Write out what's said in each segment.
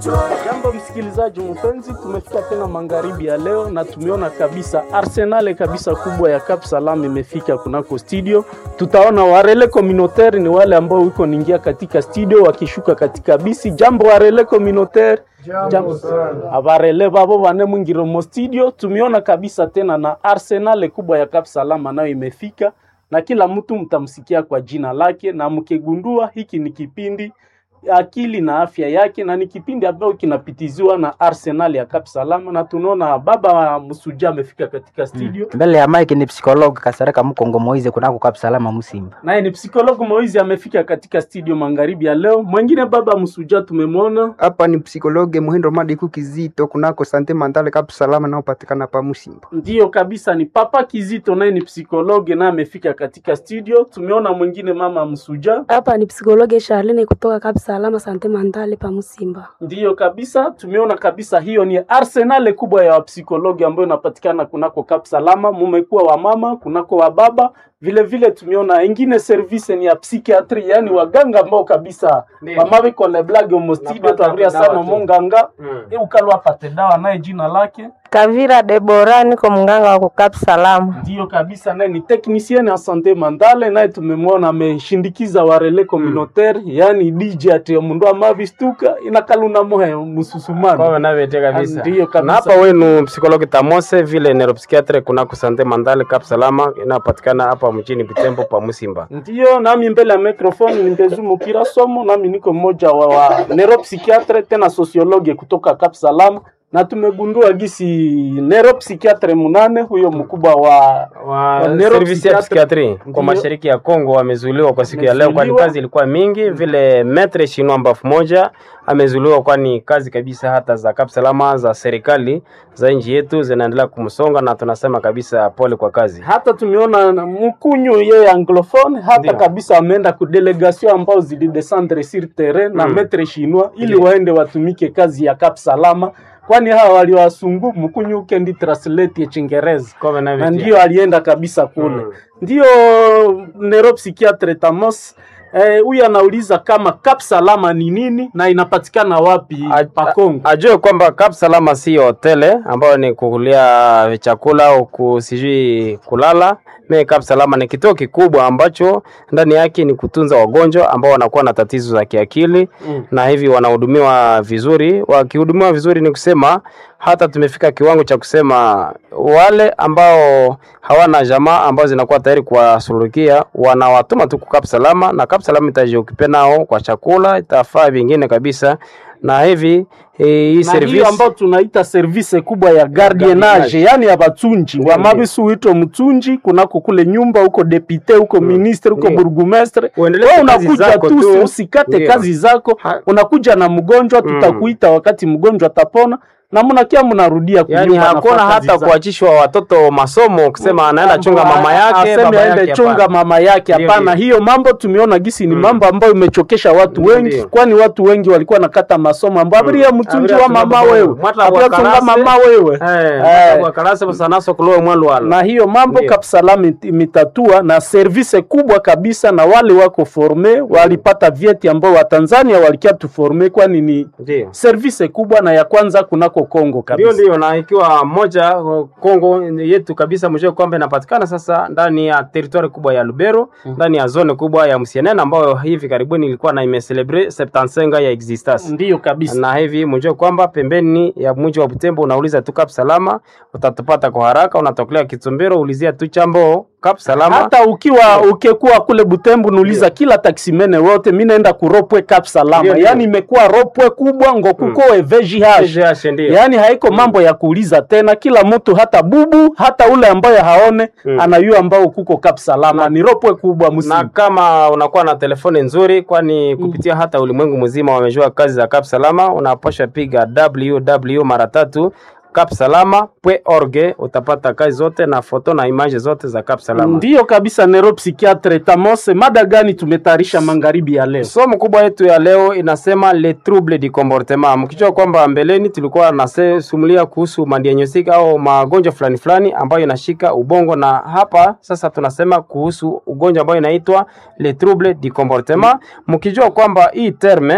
Jambo msikilizaji mpenzi, tumefika tena magharibi ya leo na tumeona kabisa arsenale kabisa kubwa ya Cap Salam imefika kunako studio. Tutaona warele communautaire ni wale ambao wiko ningia katika studio wakishuka katika bisi. Jambo warele communautaire Jambo abarele babo bane mwingiro mo studio. Tumeona kabisa tena na arsenale kubwa ya Cap Salam nayo imefika na kila mtu mtamsikia kwa jina lake, na mkigundua hiki ni kipindi akili na afya yake, na ni kipindi ambacho kinapitiziwa na Arsenal ya Cap Salama, na tunaona baba Msuja amefika katika studio mbele ya mike ni psikologi Kasareka Mkongo Moize kunako Cap Salama Musimba. naye ni psikologo Moizi amefika katika studio magharibi ya leo. Mwengine baba Msuja tumemwona hapa ni psikologe Muhindo Madiku Kizito kunako sante mandale Cap Salama naopatikana pa Musimba. Ndiyo kabisa, ni papa Kizito, naye ni psikologe naye amefika katika studio. Tumeona mwingine mama Msuja, Hapa ni psikologe Charlene kutoka Cap Salama Sante Mandale pa Musimba. ndiyo kabisa, tumeona kabisa, hiyo ni arsenal kubwa ya wapsikologi ambayo inapatikana kunako Cap Salama. Mumekuwa wa mama kunako wa baba vile vile, tumeona ingine service ni ya psychiatry, yani waganga ambao kabisa wamabe kole blage omo studio twavuria sana monganga e ukalwa apate dawa naye jina lake Kavira Debora, niko mganga wa kukap salama. Ndiyo kabisa, naye ni technicien ya sante mandale, naye tumemwona ameshindikiza warele communautaire, yani DJ ati mundu amavistuka inakaluna mohe mususumano Kwa navete kabisa. Ndiyo kabisa. Na hapa wenu psikologi Tamose vile neuropsychiatre kunako sante mandale Cap Salama inapatikana hapa mjini Butembo pa Musimba. Ndiyo, nami mbele ya microphone ni Mbezumu Kira Somo, nami niko mmoja wa, wa neuropsychiatre tena sociologue kutoka Cap Salam, na tumegundua gisi neuropsychiatre munane huyo mkubwa wa wa neuropsychiatre- service ya psikiatri Ndiyo. kwa mashariki ya Kongo wamezuiliwa kwa siku ya leo, kwani Wamezuiliwa. kazi ilikuwa mingi. Vile metre shinwa mbafu moja amezuiliwa, kwani kazi kabisa hata za Cap Salama za serikali za nchi yetu zinaendelea kumsonga, na tunasema kabisa pole kwa kazi. hata tumeona na mkunyu yeye anglophone hata Ndiyo. kabisa ameenda ku delegation ambao zilidescendre sur terrain na Mm. metre chinois ili Ndiyo. waende watumike kazi ya Cap Salama, kwani hawa waliwasungu mkunyu ukendi translate ya Chingereza Kwa na navete. ndio alienda kabisa kule Mm. ndio neuropsychiatre Tamos eh, huyu anauliza kama Cap Salama ni nini na inapatikana wapi A- pa Kongo. ajue kwamba Cap Salama si hotele ambayo ni kukulia chakula au ku- sijui kulala. Me Cap Salama ni kituo kikubwa ambacho ndani yake ni kutunza wagonjwa ambao wanakuwa na tatizo za kiakili Mm. na hivi wanahudumiwa vizuri. Wakihudumiwa vizuri, ni kusema hata tumefika kiwango cha kusema wale ambao hawana jamaa ambao zinakuwa tayari kuwasuluhikia wanawatuma tu Cap Salama, na Cap Salama itajiokipe nao kwa chakula, itafaa vingine kabisa, na hivi eh, hii na hiyo service ambayo tunaita service kubwa ya gardienage, yani ya batunji Ndiyo, wa mabisu wito mtunji kunako kule nyumba huko depute huko ministre huko Ndiyo. burgumestre. Uendelee Wewe kazi unakuja zako tu, tu. usikate Ndiyo. kazi zako, Ha- unakuja na mgonjwa, tutakuita wakati mgonjwa atapona na mnakia mnarudia yani kunyumba, hakuna nafaa kazi hata zako. kuachishwa watoto masomo kusema anaenda chunga mama yake aseme baba aende yake, chunga hapana. mama yake. Ndiyo, Hapana, ndiyo. hiyo mambo tumeona gisi ni Mm. mambo ambayo imechokesha watu Ndiyo, wengi, ndiyo. kwani watu wengi walikuwa nakata masomo ambao abiria mtunji Abiria wa tunga mama babo. wewe, Mwata abiria tunga wakarase. mama wewe Eh, Eh. wakarase busanaso kulowe mwalwala na hiyo mambo Ndiyo. Kapsalama imetatua na service kubwa kabisa, na wale wako forme walipata vyeti ambao Watanzania walikia tuforme, kwani ni ndio service kubwa na ya kwanza kunako Kongo ndio kabisa. ndio, na ikiwa moja uh, Kongo yetu kabisa, mjue kwamba inapatikana sasa ndani ya territoire kubwa ya Lubero, ndani ya zone kubwa ya Msienene ambayo hivi karibuni ilikuwa na imecelebre 75 ya existence Ndiyo kabisa. na hivi mjue kwamba pembeni ya mji wa Butembo unauliza tu Cap Salama utatupata kwa haraka. Unatokelea Kitumbero, ulizia tu chambo Cap Salama. hata ukiwa ukekuwa kule Butembo nuliza kila taksimene wote, mi naenda kuropwe Cap Salama, Ndiyo, ndiyo. yani imekuwa ropwe kubwa ngo kuko mm. VGH VGH ndio. yaani haiko mambo ya kuuliza tena, kila mtu hata bubu hata ule ambaye haone Mm. anayua ambao kuko Cap Salama ni ropwe kubwa na msimu. kama unakuwa na telefoni nzuri, kwani kupitia hata ulimwengu mzima wamejua kazi za Cap Salama, unapasha piga www mara tatu capsalama.org utapata kazi zote na foto na image zote za Cap Salama. Ndiyo kabisa, neuropsychiatre Tamose, mada gani tumetayarisha magharibi ya leo? Somo kubwa yetu ya leo inasema le trouble du comportement. Mkijua kwamba mbeleni tulikuwa nasumulia kuhusu madiagnostic au magonjwa fulani fulani ambayo inashika ubongo, na hapa sasa tunasema kuhusu ugonjwa ambayo inaitwa le trouble du comportement, mkijua kwamba hii terme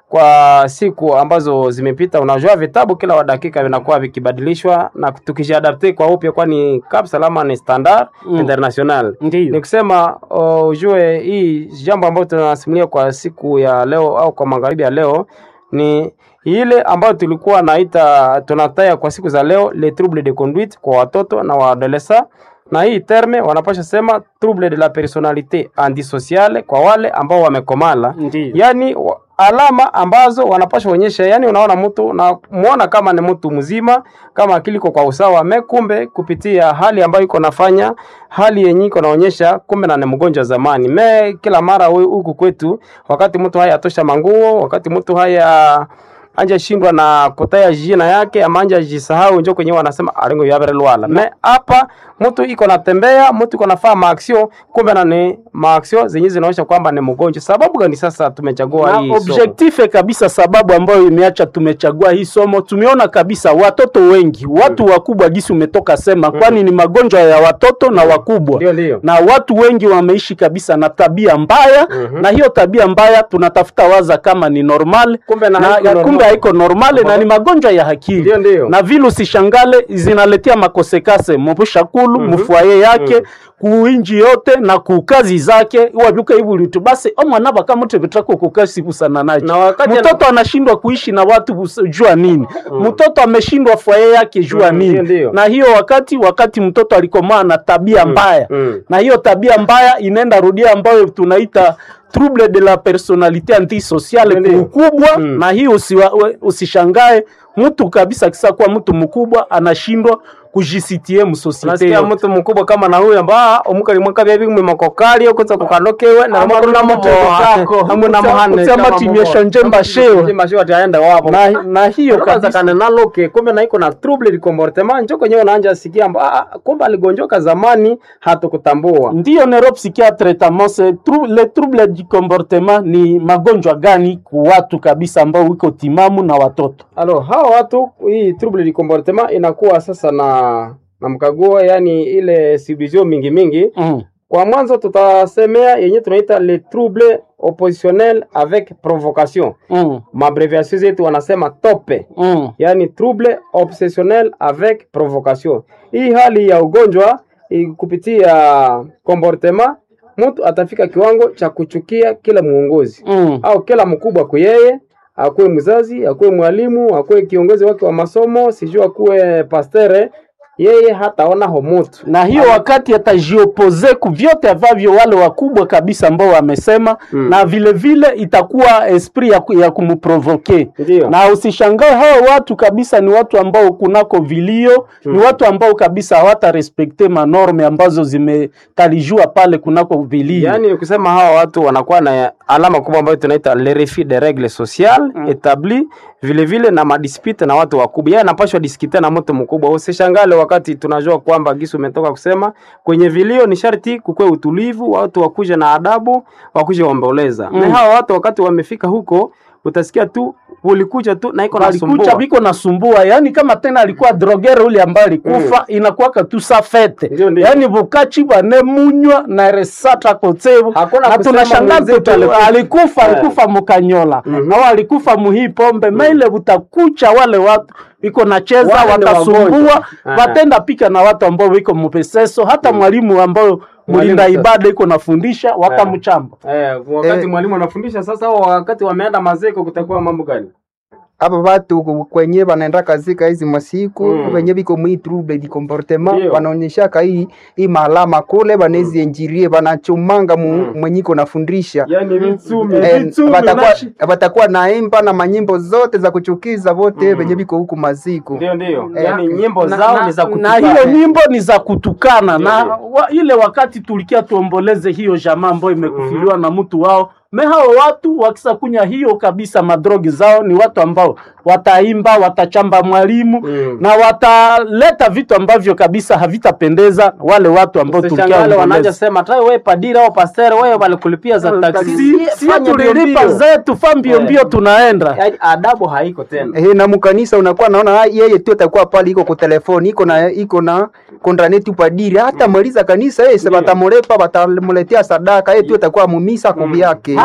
kwa siku ambazo zimepita. Unajua vitabu kila wa dakika vinakuwa vikibadilishwa na tukijiadapte kwa upya, kwani Cap Salama ni standard Mm. international. Ndiyo. Ni kusema uh, ujue hii jambo ambayo tunasimulia kwa siku ya leo au kwa magharibi ya leo ni ile ambayo tulikuwa naita tunataya kwa siku za leo les troubles de conduite kwa watoto na waadolesa, na hii terme wanapasha sema trouble de la personalite antisociale kwa wale ambao wamekomala, Ndiyo. yani wa- alama ambazo wanapasha onyesha, yani unaona mtu na muona kama ni mtu mzima, kama akili iko kwa usawa, me kumbe kupitia hali ambayo iko nafanya hali yenye iko naonyesha kumbe na ni mgonjwa zamani. Me kila mara we- huku kwetu, wakati mtu haya atosha manguo, wakati mtu haya anja shindwa na kutaya jina yake ama anja jisahau, njo kwenye wanasema alingo yabere lwala. Me hapa mtu iko natembea, mtu iko nafaa maaksio, kumbe na ni maaksio zenye zinaonyesha kwamba ni mgonjwa. Sababu gani sasa tumechagua na hii somo? objective kabisa, sababu ambayo imeacha tumechagua hii somo, tumeona kabisa watoto wengi, watu wakubwa gisi umetoka sema, kwani ni magonjwa ya watoto na wakubwa Ndio, ndio. na watu wengi wameishi kabisa na tabia mbaya na hiyo tabia mbaya tunatafuta waza kama ni normal Kumbe na na, haiko normal. kumbe haiko normale na ni magonjwa ya akili Ndio, ndio. na vile usishangale zinaletea makosekase mubushakulu mufwaye yake kuinji yote na kukazi zake wabyuka ibulitu basi omwana bakamuti bitako kukasi busana nacho Na wakati mtoto anashindwa kuishi na watu bus- jua nini mtoto ameshindwa fwaye yake jua Mm, nini ndio, ndio. na hiyo wakati wakati mtoto alikomaa na tabia mbaya mm. na hiyo tabia mbaya inaenda rudia ambayo tunaita trouble de la personalite antisociale Ndio. kwa ukubwa Mm. na hiyo usiwa, we- usishangae mtu kabisa kisa kuwa mtu mkubwa anashindwa kujisitie msosiete nasikia yote. mtu mkubwa kama na huyo ambaa omukali mwaka bya bimwe makokali okuza kukanokewe na Ama makuru na mtu kako. hamwe na Utsa- muhane utsama timyesha njemba shewa. mashewa atiaenda wapo na, na hiyo kaza kabisa kana naloke kumbe na iko na trouble de comportement njo kwenye unaanja sikia amba ah, kumbe aligonjoka zamani hatukutambua ndiyo neuropsychiatre tamose tru, le trouble du comportement ni magonjwa gani ku watu kabisa ambao wiko timamu na watoto alo hawa watu hii trouble de comportement inakuwa sasa na na mkaguo yani ile subdivision mingi mingi mm. Kwa mwanzo tutasemea yenye tunaita le trouble oppositionnel avec provocation. Mm. Mabreviation zetu wanasema tope, Mm. yani trouble obsessionnel avec provocation. Hii hali ya ugonjwa i- kupitia comportement, mtu atafika kiwango cha kuchukia kila muongozi Mm. au kila mkubwa kwa yeye, akuwe mzazi, akuwe mwalimu, akuwe kiongozi wake wa masomo, sijui akuwe pastere, yeye hataona homutu na hiyo wakati atajiopoze ku vyote ambavyo wale wakubwa kabisa ambao wamesema Mm. na vile vile itakuwa esprit ya, ku- ya kumprovoke Ndio. na usishangae hao watu kabisa ni watu ambao kunako vilio ni watu ambao kabisa hawata respekte manorme ambazo zimetalijua pale kunako vilio Yaani ni kusema hawa watu wanakuwa na alama kubwa ambayo tunaita le refus de règles sociales mm. établi vile vile na madispute na watu wakubwa. Yeye anapashwa diskite na mtu mkubwa. Usishangale wakati tunajua kwamba Gisu umetoka kusema kwenye vilio ni sharti kukwe utulivu, watu wakuje na adabu, wakuje waomboleza. Mm. Na hawa watu wakati wamefika huko utasikia tu ulikuja tu na iko alikucha nasumbua. biko nasumbua yani kama tena alikuwa drogere ule ambaye alikufa inakuwaka tu sa fete Ndio, ndio. yani bukachi bwane munywa na resata kotevu Hakuna na kusema tunashangaa mwenzetu tu alikufa. alikufa Eh. alikufa mukanyola Mhm. au alikufa muhii pombe maile butakucha wale watu biko nacheza Wale ni watasumbua wagonjwa. Eh. watenda pika na watu ambao biko mupeseso hata mwalimu ambao mlinda sasa. ibada iko nafundisha wakamchamba Eh, wakati Eh. mwalimu anafundisha sasa, au wakati wameenda mazeko kutakuwa mambo gani? aba batu ku- kwenye banaenda kazika hizi masiku Mm. venye biko mwi trouble di comportement Ndio. banaonyeshaka hii hii maalama kule banezi enjirie banachomanga mu, Mm. mwenye iko nafundisha Yaani vitsumi. Eh, Vitsumi batakuwa nashi. batakuwa naimba na manyimbo zote za kuchukiza vote Mm. venye biko huku maziku Ndio, ndio. Eh, Yaani nyimbo na, zao na, ni za na kutukana. hiyo nyimbo ni za kutukana Ndio, na ndio. wa, ile wakati tulikia tuomboleze hiyo jamaa ambayo imekufiliwa na mtu wao me hao watu wakisakunya hiyo kabisa madrogi zao ni watu ambao wataimba watachamba mwalimu Mm. na wataleta vitu ambavyo kabisa havitapendeza wale watu ambao Usishangale tulikia wanaanza sema tai wewe padiri au pastor wewe walikulipia za taksi. si, si Fanya mbio tulilipa mbio. zetu fa mbio Eh. mbio tunaenda Yaani adabu haiko tena. Eh, na mukanisa unakuwa naona ah, yeye tu atakuwa pale iko kwa telefoni iko na iko na kontranetu padiri hata maliza kanisa yeye se Ndio. batamulepa batamuletea sadaka yeye tu atakuwa mumisa kwa vyake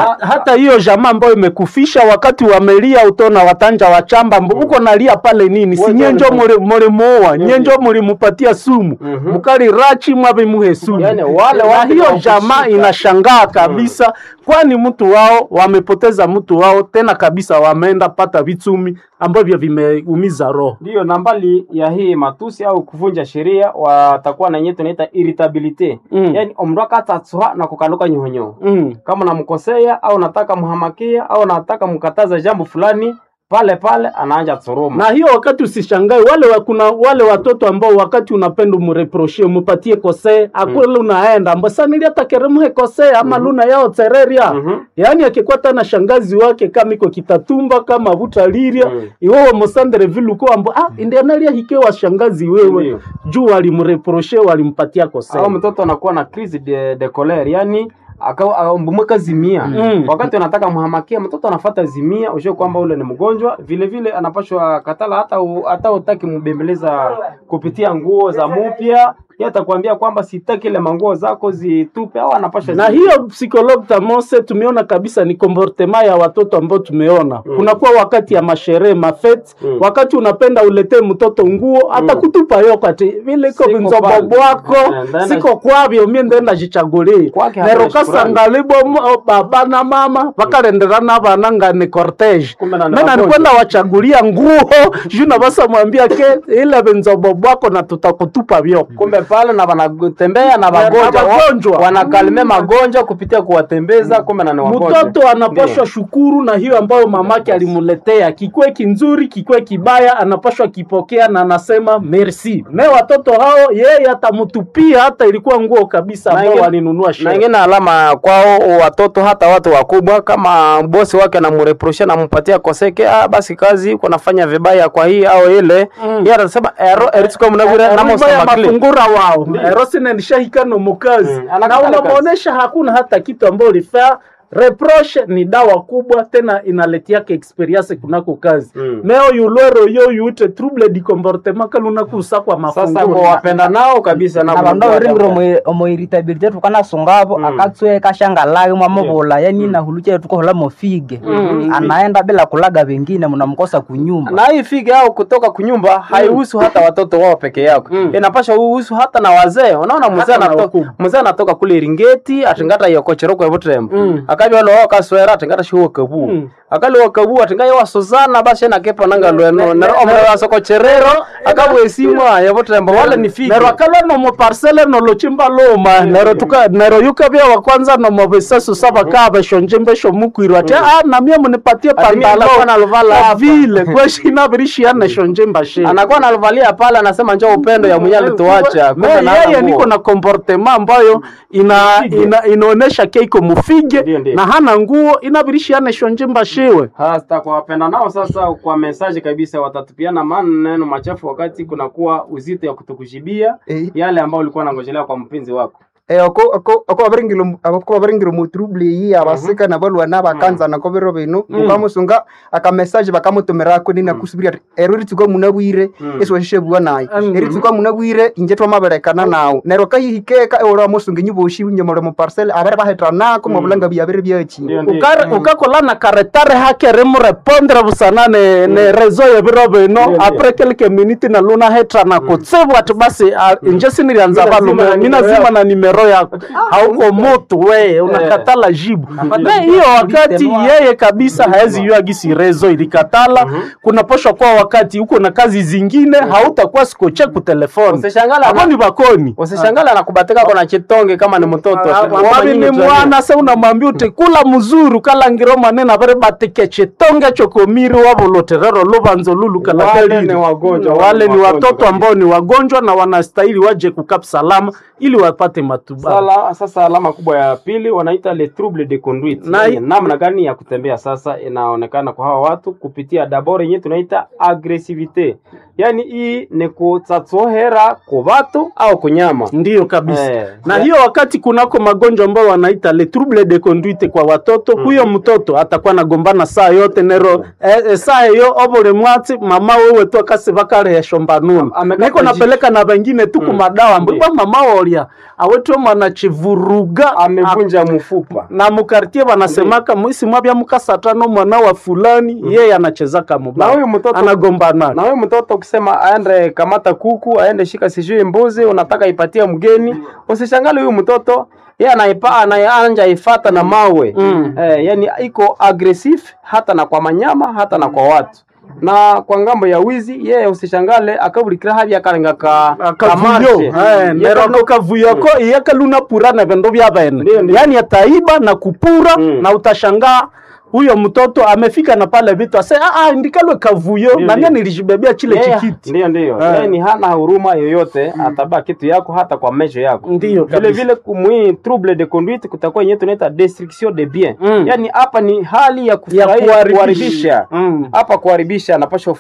Ha- hata hiyo jamaa ambayo imekufisha wakati wamelia utona watanja wachamba mbo uko nalia pale nini si Wote nyenjo walipo- mulimuoa nyenjo mulimupatia sumu mukali rachi mwavimuhe sumu Yani, wale na watu hiyo wa jamaa kushika. inashangaa kabisa kwani mtu wao wamepoteza mtu wao tena kabisa wameenda pata vitumi ambavyo vimeumiza roho Ndiyo, na mbali ya hii matusi au kuvunja sheria, watakuwa na yenyewe tunaita irritabilite Mm. yani omrwaka atatsuha na kukanduka nyohonyoho mm. kama namkosea au nataka mhamakia au nataka mkataza jambo fulani, pale pale anaanja tsuruma. na hiyo wakati usishangae wale wa, kuna wale watoto ambao wakati unapenda umreproshie umupatie kosee akwele unaenda amba sanili atakeremuhe kosee ama luna yao tereria Mhm. yaani akikwata na shangazi wake kama iko kitatumba kama vutaliria Mm. iwewe mosandere viluko ambo ah indianalia hikewa shangazi wewe Ndiyo. juu walimreproshe walimpatia kosee au mtoto anakuwa na crise de, de colère yani mbumweka zimia Mm. wakati unataka mhamakia mtoto anafata zimia ushe kwamba ule ni mgonjwa vile vile anapashwa katala hata u, hata utaki mbembeleza kupitia nguo za mupya yeye atakwambia kwamba sitaki ile manguo zako zitupe au anapasha na zi- hiyo psychologue tamose tumeona kabisa ni comportement ya watoto ambao tumeona mm. kunakuwa wakati ya masherehe mafete Mm. wakati unapenda uletee mtoto nguo atakutupa yo kati vile iko Siko vinzobo pale. bwako Eh, ndenda- siko kwavyo mie ndenda jichagulie Kwake hapana nero shukrani. kasangalibo mo- baba na mama vakalenderana vana ngani cortege Kumbe na ni mena wagonjwa. nikwenda wachagulia nguo juu navasa mwambia ke ile vinzobo bwako na tutakutupa vyo kumbe pale na wanatembea na wagonjwa wagonjwa. wa- wanakalime magonjwa kupitia kuwatembeza kumbe na ni wagonjwa mtoto anapashwa shukuru na hiyo ambayo mamake alimuletea, kikwe kinzuri kikwe kibaya, anapashwa kipokea na anasema merci. Me watoto hao yeye atamutupia hata ilikuwa nguo kabisa Na ambao ingine- walinunua na sherehe. ingine alama kwao watoto hata watu wakubwa kama bosi wake anamureprosha nampatia koseke ah, basi kazi iko nafanya vibaya kwa hii au ile Mm. yeye anasema ero eritsuka munabwire Rumba ya namosamakli mafungura wao erosine nishahikano mukazi Mm, na anakatala kazi. unamwonyesha hakuna hata kitu ambayo ulifaa reproche ni dawa kubwa tena inaletiaka experience kunako kazi Mm. meo yulwero yo yute trouble di comportement kalunakusa kwa sasa ngo mafungura wapenda nao kabisa na abandu kunakuwa abiringire adabu. omu- omu irritability tukanasungavo Mm. akatswe kashangalage mwamuvula yani nahulucha tukohola mofige Mm. anaenda bila kulaga vengine mnamkosa kunyumba na hii fige au kutoka kunyumba haihusu hata watoto wao peke yako Mm. inapasha uhusu hata na wazee unaona mzee Hata na anatoka wakubwa. mzee anatoka kule Iringeti atingata yokocheroko ebutembo Mm. akabi walo wao kaswera atingata shiwo kabu Mm. akali wakabu atinga yo wasozana basi na kepa nanga lweno na omre wasoko cherero akabwe simwa ebutembo wale ni fige nero akala nomo parcele nolochimba loma nero tuka nero yuka bya wa kwanza nomo besasu saba ka beshonje mbesho mukwirwa ati ah na mie munipatie Ati mie nitakuwa naluvala pantalo hapa. vile kweshina birishi na shonje mbashe anakuwa analivalia pale anasema njoo upendo ya mwenye alituacha Me, kumbe na hana yeye nguo. niko na comportement ambayo ina, ina inaonesha ke iko mufige Ndio, ndio. na hana nguo inabirishi ane shonje mbashiwe hasta kwa wapenda nao sasa kwa mesaji kabisa watatupiana maneno machafu wakati kunakuwa uzito ya kutukujibia Eh. yale ambayo ulikuwa nangojelea kwa mpenzi wako Eh, ako ako ako abaringiro ako abaringiro mu trouble yi abasika na balwana bakanza na kobero bino ukamusunga aka message bakamutumira ko nina kusubiri ati ero ritsuko munabwire eso shishe bwa nayi Mm. eritsuko munabwire inje twamaberekana nawo nero kahihikeka ora musunga nyiboshi nyomore mu parcel abere bahetrana ko mabulanga byabere byachi Ndio, ndio. Ukare- ukakola na karetare hake rimurepondre busana ne, ne rezo yebiro bino ndio. apres quelques minutes na luna hetra na kutsibu ati basi ah, inje sinilianza Mina zima valume na mina nimero zima yako. na nimero yako hauko mutu we unakatala jibu me hiyo wakati yeye kabisa haezi yua gisi rezo ilikatala kunaposhwa kwa wakati uko na kazi zingine hautakuwa sikoche kutelefoni Usishangala- akoni bakoni usishangala nakubatika kona chitonge kama ni mtoto wabi ni mwana se unamwambia uti kula muzuru kalangiro manena vari batike chitonge chokomiri wavoloterero luvanzo lulu Wale kalakaliri ni wagonjwa, wale ni wagonjwa watoto kabisa. ambao ni wagonjwa na wanastahili waje kukap salama ili wapate matibabu Sala, sasa alama kubwa ya pili wanaita le trouble de conduite Na- Yaani namna gani ya kutembea sasa inaonekana kwa hawa watu kupitia dabord yenyewe tunaita agresivite yani hii ni kutsatsohera ku batu au kunyama ndiyo kabisa Eh, na ya- hiyo wakati kunako magonjwa ambayo wanaita le trouble de conduite kwa watoto huyo mtoto atakuwa nagombana saa yote nero eh, eh, saa yo obole mwati mama wewe tu akasi bakarehesho mbanuni Amekata niko napeleka na wengine tu kumadawa mbwa mama wolia awetwe mwana chivuruga amevunja mfupa na mukartie wanasemaka mwisi mwabya mukasatano mwana wa fulani yeye anachezaka na mubaya huyu mtoto anagombana na huyu mtoto ukisema aende kamata kuku aende shika sijui mbuzi unataka ipatie mgeni usishangale huyu mtoto ye anaipa anaanja ifata na mawe Mm. eh, yani iko aggressive hata na kwa manyama hata na kwa watu na kwa ngambo ya wizi yeye usishangale akabulikira havya akalenga ka kavuyo kamarshe. neroko kavuyoko iyakaluna pura na vendo vya Ndiyo, vene ndiyo. yani ataiba na kupura Mm. na utashangaa huyo mtoto amefika na pale vitu ase ah, ah, ndikalwe kavuyo Ndiyo, na mimi ndiyo. nilijibebea chile Yeye- chikiti Ndiyo, ndiyo. Eh. Yeye ni hana huruma yoyote, atabaa kitu yako hata kwa mesho yako. Ndiyo, vile kabisa. vile kumwi trouble de conduite kutakuwa yenyewe tunaita destruction de bien. Mm. Yaani hapa ni hali ya ya kufurahia kuharibisha kuharibisha. Mm. Hapa kuharibisha anapaswa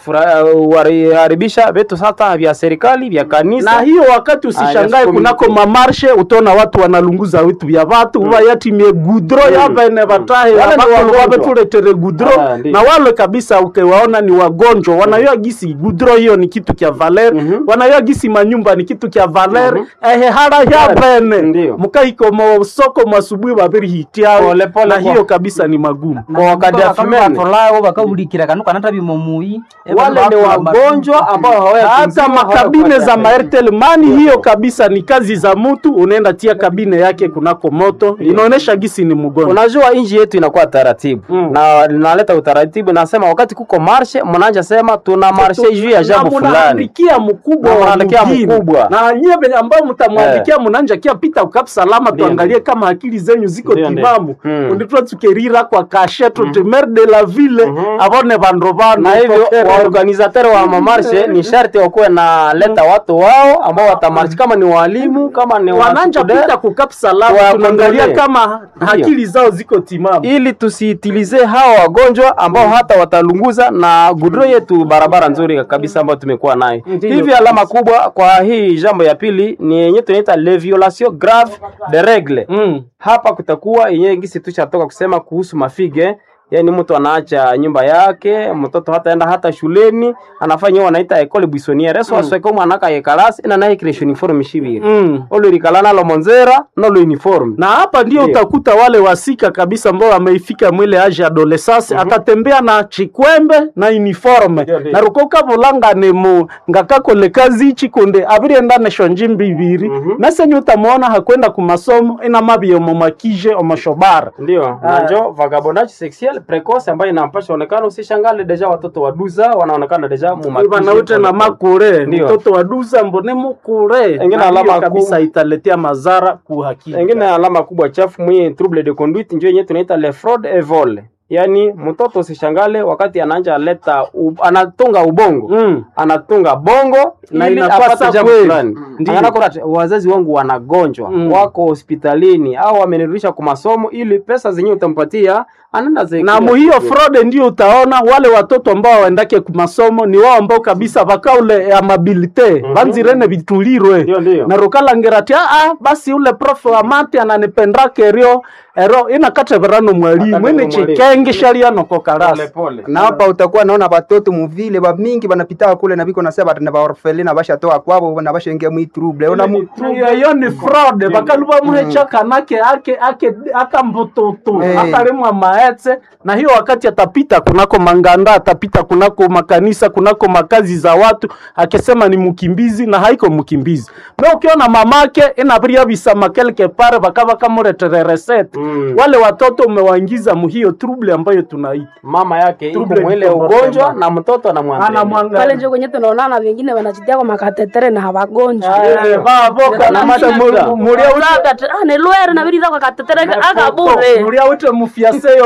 kuharibisha vitu sasa vya serikali vya kanisa. na hiyo wakati usishangae yes, kunako community. mamarshe utaona watu wanalunguza vitu vya vatu uva yatimie gudro yavene vatahe Wale ni wagonjwa. wavetuletere gudro Ah, ndiyo. na wale kabisa ukiwaona ni wagonjwa wanayoa gisi gudro hiyo ni kitu kya valer Mhm. wanayoa gisi manyumba ni kitu kya valer ehe hara yavene Ndiyo. mukaiko mosoko mwasubuhi vaviri hitiao Pole, pole na kwa- hiyo kabisa ni magumu Kwa wakati ya fumene. batolawo bakawulikira kanu kanata bimomui Wale ni wagonjwa ambao hawaya hata makabine za maertel mani hiyo kabisa ni kazi za mtu unaenda tia kabine yake kunako moto inaonesha gisi ni mgonjwa Unajua nchi yetu inakuwa taratibu Mm. na linaleta utaratibu. Nasema wakati kuko marshe, mnaanza sema tuna marshe juu ya jambo Na fulani. munaandikia mkubwa Na wa munaandikia mjini. mkubwa. na nyie venye ambao mtamwandikia mnanja kia pita ukap salama Ndiyo, tuangalie kama akili zenyu ziko Ndiyo, ndiyo. timamu Mm. unditwa tukerira kwa kashe tuti mer de la ville avone vandu vanu na hivyo waorganizateur wa mamarshe ni sharti wakuwe na leta watu wao ambao watamarshi, kama ni walimu, kama ni wananja wastudent, pita kukap salama Wa tunaangalia kontrole. kama akili zao ziko timamu ili tusiitilize hawa wagonjwa ambao hata watalunguza na gudro yetu barabara nzuri kabisa ambayo tumekuwa nayo. Ndiyo. Hivi alama kubwa kwa hii jambo ya pili ni yenye tunaita les violations graves de règle. mm. Hapa kutakuwa yenyewe gisi tushatoka kusema kuhusu mafige yaani mtu anaacha nyumba yake mtoto hataenda hata shuleni anafanya hiyo wanaita école buissonnière so asweka mwana ka yekalasi ina naye creation uniforme shibiri Mm. olo rikala nalo monzera nalo uniforme na hapa ndio Ndiyo. utakuta wale wasika kabisa ambao wameifika mwile age adolescence atatembea na chikwembe na uniforme Ndiyo, ndiyo. na rukoka vulangane mu ngakakole kazi ichi kunde avirienda nesho njimbi ibiri nasenye utamwona hakwenda kumasomo ina mabie omomakije omoshobara ndio Ah. najo vagabondage sexuel precoce ambayo inampasha onekana usishangale deja watoto wa duza wanaonekana deja mumakije vanaute na makure Ndiyo. mtoto wa duza mbone mukure Engine Na hiyo alama kabisa ku- italetea madhara kuhakika engine alama kubwa chafu mwi trouble de conduite njo yenyewe tunaita le fraud et vol yaani mtoto usishangale wakati anaanja leta u, anatunga ubongo Mm. anatunga bongo Na ili inakuwa apate sa jambo kweli. fulani Ndiyo. Anaona kuna wazazi wangu wanagonjwa Mm. wako hospitalini au wamenirudisha kwa masomo ili pesa zenyewe utampatia anaenda zi- na muhiyo fraude ndio utaona wale watoto ambao waendake kumasomo ni wao ambao kabisa vakaule ya mabilite vanzirene vitulirwe Ndio, ndio. na rukalangerati aa basi ule profe wa mati ananipendake ero ero inakateverano mwalimu Akatevera ini mwalimu. chikenge shaliano pole kokarasi pole na hapa utakuwa naona batoto muvile bamingi banapitaka kule na biko nasema batana baorfeli na bashatoka kwabo na bashaingia mwi trouble ona mu iyo ni fraude vakaluva muhecha kanake ake ake akambututu Eh. akalimwa maetse na hiyo wakati atapita kunako manganda atapita kunako makanisa kunako makazi za watu akisema ni mkimbizi na haiko mkimbizi na ukiona mamake inaviria visama kelke pare vakava kamuretere resete Mm. wale watoto umewaingiza muhiyo trouble ambayo tunaita mama yake iko Trouble mwile comportement. ugonjwa na mtoto anamwangalia pale anamwangalia njo kwenye tunaonana wengine wanajitia kwa makatetere na hawagonjwa Eh, vavoka na Namata mata muda. muria Aka- ah, ni lwere na birira kwa katetere aka bure muria wite mufiaseyo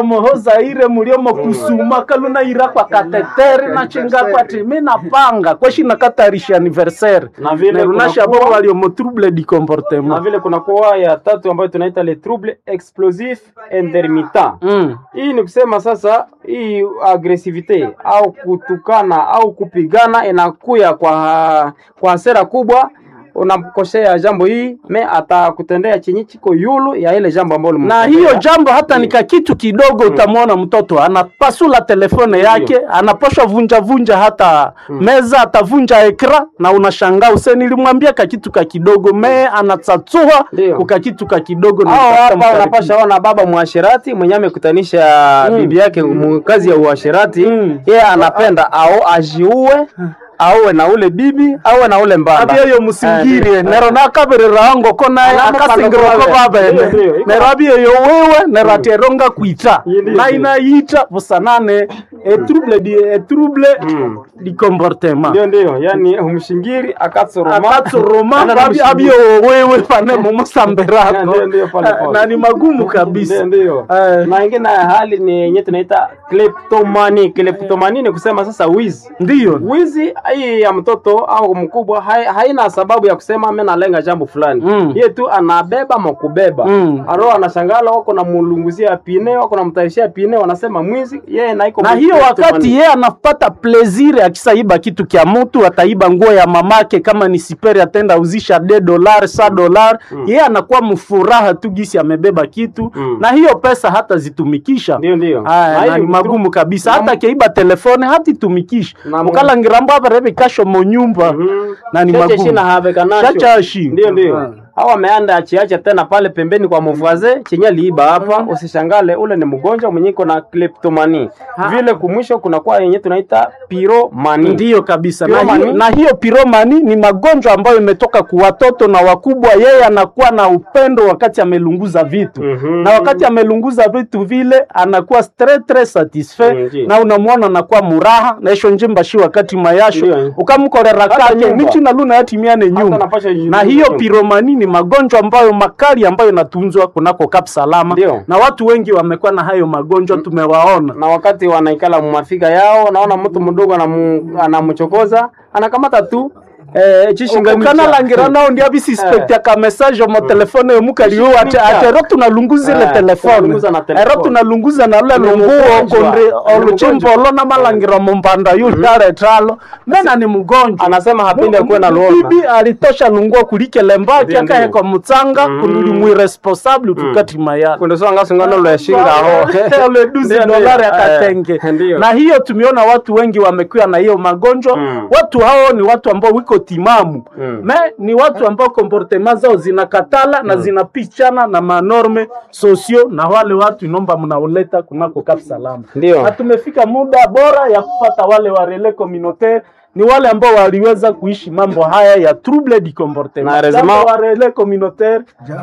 mohoza ire muliomo kusuma kaluna ira kwa kateteri na chinga kwati mi napanga kweshi nakatarisha anniversaire Na vile nerunasha kunakuwa- bo waliomo trouble du na comportement vile kuna kuwa ya tatu ambayo tunaita le trouble explosif intermittent mm. hii ni kusema sasa hii agresivite au kutukana au kupigana inakuya kwa kwa hasira kubwa unamkosea jambo hii me atakutendea chenye chiko yulu ya ile jambo ambalo na hiyo jambo hata nika kitu kidogo utamwona mtoto anapasula telefone yake anaposha vunja vunja hata meza atavunja ekra na unashangaa use nilimwambia kakitu ka kidogo me anatsatsua Ndio. kukakitu ka kidogo na au kutafuta hapa mkaribia. unapasha ona baba mwashirati mwenye amekutanisha bibi yake mu kazi ya uasherati Mm. yeye anapenda au ajiue auwe na ule bibi auwe na ule mbanda abyeyo musingirie nero nakaberera ngo ko naye Alama akasingiroko pano kwa babene Ndio, ndio, iko nero abyeyo wewe nero ateronga kwita Ndio, ndio. na inayita busanane etrouble di etrouble di comportement ndio ndio yani umshingiri akatsoroma akatsoroma Ana na babi mshingiri. abyeyo wewe pane mumusamberako Ndio, ndio, pole, pole. na ni magumu kabisa Ndio, ndio. Eh. na ingine ya hali ni yenye tunaita kleptomani. Kleptomani ni kusema sasa wizi. ndiyo Wizi hii ya mtoto au mkubwa hai, haina sababu ya kusema mimi nalenga jambo fulani. Mm. Yeye tu anabeba makubeba. Mm. Aro anashangala wako na mulunguzia pine, wako na mtayishia pine, wanasema mwizi, yeye na iko na hiyo wakati yeye anapata plezire akisaiba kitu kya mtu ataiba nguo ya mamake kama ni siperi atenda uzisha de dolar sa dolar yeye anakuwa mfuraha tu gisi amebeba kitu Mm. na hiyo pesa hata zitumikisha Ndio, ndio. Aya, Na na hiyo ni ni magumu tru- kabisa na hata mu- keiba telefone hatitumikisha Na mu- mukalangirambo avareve kasho monyumba Mhm. na ni Cheche magumu shina haveka nacho. Chachashi. Ndio ndio. Ah. Au ameanda achiacha tena pale pembeni kwa mvaze chenye liiba hapa, usishangale ule ni mgonjwa mwenye iko na kleptomani. Vile kumwisho kuna kwa yenye tunaita piromani. ndiyo kabisa na Piromani? hiyo, na hiyo piromani ni magonjwa ambayo imetoka kwa watoto na wakubwa. Yeye anakuwa na upendo wakati amelunguza vitu Mhm. na wakati amelunguza vitu vile anakuwa très très satisfait Mhm. na unamwona anakuwa muraha na isho njimba shi wakati mayasho Ndio. ukamkorera Hata kake nyumba. nichi na luna yatimiane nyumba napasha yu- na hiyo nyumba. piromani ni magonjwa ambayo makali ambayo inatunzwa kunako Kap Salama Ndio. na watu wengi wamekuwa na hayo magonjwa tumewaona na wakati wanaikala mumafika yao, naona mtu mdogo anamu- anamchokoza anakamata tu eh, chishinganisha. ukanalangira nao ndia bisispektia ka message mo telefone yomukaliwo ate Shishimisha. ate ero tunalunguza ile Eh, telefone tunalunguza na telefone. ero tunalunguza na lule Ni lunguo mgonjwa. konde Ni oluchimbolo na malangira mumbanda yulare tralo mena ni mgonjwa Anasema hapendi akuwe na luona. bibi alitosha lunguo kulikele mbaki Ndio, ndio. akahekwa mutsanga Mm. kunuli mwiresponsable tukati mayani Kunde so ngasungano lo yashinga ho. Ole duzi Ndio, ndio. dolari Eh, akatenge ndio. na hiyo tumeona watu wengi wamekuwa na hiyo magonjwa Mm. watu hao ni watu ambao wiko timamu Mm. me ni watu ambao comportement zao zinakatala na zinapichana na manorme sosio na wale watu inomba mnaoleta kunako Kap Salama Ndio. na tumefika muda bora ya kufata wale wa relais communautaire ni wale ambao waliweza kuishi mambo haya ya trouble du comportement Na heureusement- Jambo wa relais communautaire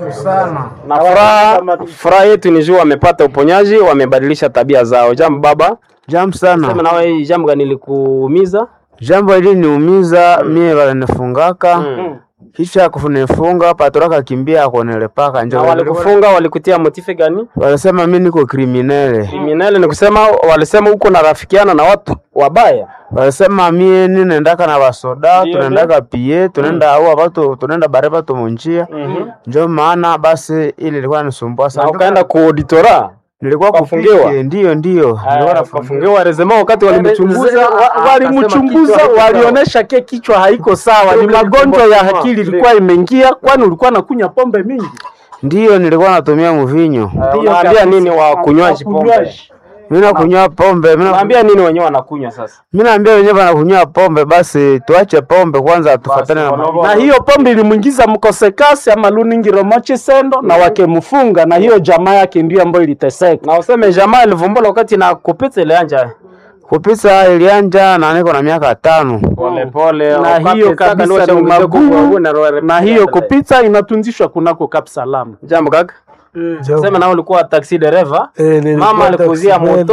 na furaha furaha yetu ni juu wamepata uponyaji, wamebadilisha tabia zao. Jambo baba, Jambo sema sana. nawe hii jambo gani likuumiza? Jambo hili niumiza mie walinifungaka Mm. kisha kunifunga patoraka kimbia akonelepaka Na njo walikufunga walikutia motife gani? walisema mi niko kriminele, Kriminali ni kusema walisema huko narafikiana na watu wabaya. walisema mie ninendaka na basoda Ndio, tunaendaka pie tunaenda aua batu tunaenda bare batu munjia Mhm. njo maana basi ili ilikuwa nisumbua Na sana. ukaenda kuauditora Nilikuwa ukafungiwa? kupike, ndio ndio nilikuwa nafungiwa. kafungiwa rezema wakati walimchunguza Wa- a- walimchunguza akasema kichwa walionyesha ke kichwa haiko sawa, ni Problem magonjwa ya kichwa. akili Ndio. ilikuwa imeingia, kwani ulikuwa nakunya pombe mingi. Ndio nilikuwa natumia mvinyo, Eh, Ndio Unaambia kabisa. nini wa kunywaji pombe? Wakunywaji. mi nakunywa pombe mi na- Unaambia nini wenyewe wanakunywa sasa? mi naambia wenyewe wanakunywa pombe, basi tuache pombe kwanza, tufatane na Basi, ma- na hiyo pombe ilimwingiza mkosekasi ama luningiro mochisendo na wakemfunga, na hiyo jamaa yake ndio ambayo iliteseka. Na useme jamaa ilivumbula wakati na kupita ile anja kupisa ilianja na niko na miaka tano. pole pole. na hiyo kabisa ni magumu, na hiyo kupita inatunzishwa kunako Kap Salama. Jambo kaka. Sema na ulikuwa taxi dereva. Mama alikuzia moto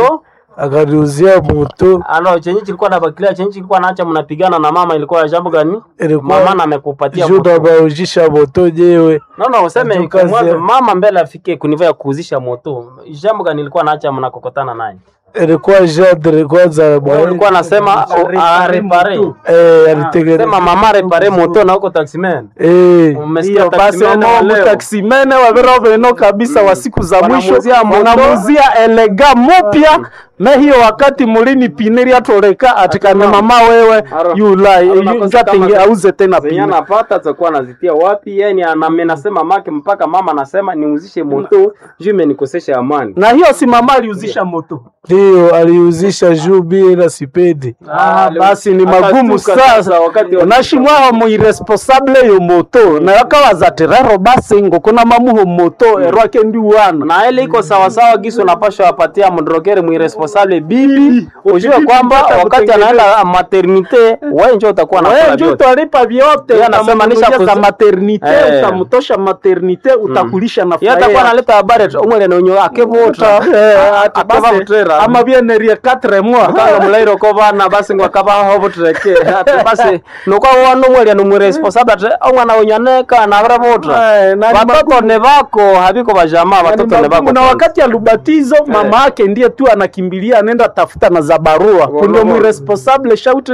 akaniuzia moto alo chenye kilikuwa na bakilia chenye kilikuwa naacha mnapigana na mama ilikuwa ya jambo gani Ilikuwa- mama na amekupatia juu moto. nabaujisha moto nyewe no no useme Juu kazi mwanzo ya- mama mbele afike kuniva ya kuuzisha moto jambo gani ilikuwa naacha mnakokotana naye ilikuwa jadre kwanza Wewe ulikuwa nasema arepare eh, alitengeneza sema mama repare moto na huko taximan eh, umesikia hiyo basi taximene wa omo leo mutaksimene wavero veno kabisa wa siku za mwisho Wanamuzia moto. wanamuzia elega mupya me hiyo wakati mulini pineri atoleka atikane mama wewe Aro- yulai aro nakosa njatinge kama- auze tena zenye pine anapata atakuwa anazitia wapi yani anamenasema make mpaka mama anasema niuzishe moto juu imenikosesha amani na hiyo si mama aliuzisha moto ndio aliuzisha juu bie na sipendi Ah, basi ni Akatuka magumu sasa sasa wakati wa- nashimwaho muiresponsable yo moto nayo kawaza rero basi ngokona mamuho moto erwake ndi wana na ile iko sawasawa gisi unapashwa wapatia mdrokere mwiresponsable bibi ujue kwamba wakati anaenda maternite wewe njo utakuwa wewe nakula njo vyote utalipa vyote Yeye anasema nisha utamnunulia za kuzi- maternite Eh. utamtosha maternite utakulisha na yeye atakuwa analeta habari ati umwele nenyo akevota akeva mutera ama bienerie 4 mois kanga mulairo ko bana basi ngo akaba hobo tureke ati basi nuko wano mwele no mwiresponsable ati omwana onyaneka na bravota Eh, na ni watoto ne bako habiko bajamaa Yaani watoto ne magumu, bako na wakati ya lubatizo mama yake ndiye tu anakimbilia anaenda tafuta na za barua kundio mwiresponsable shauti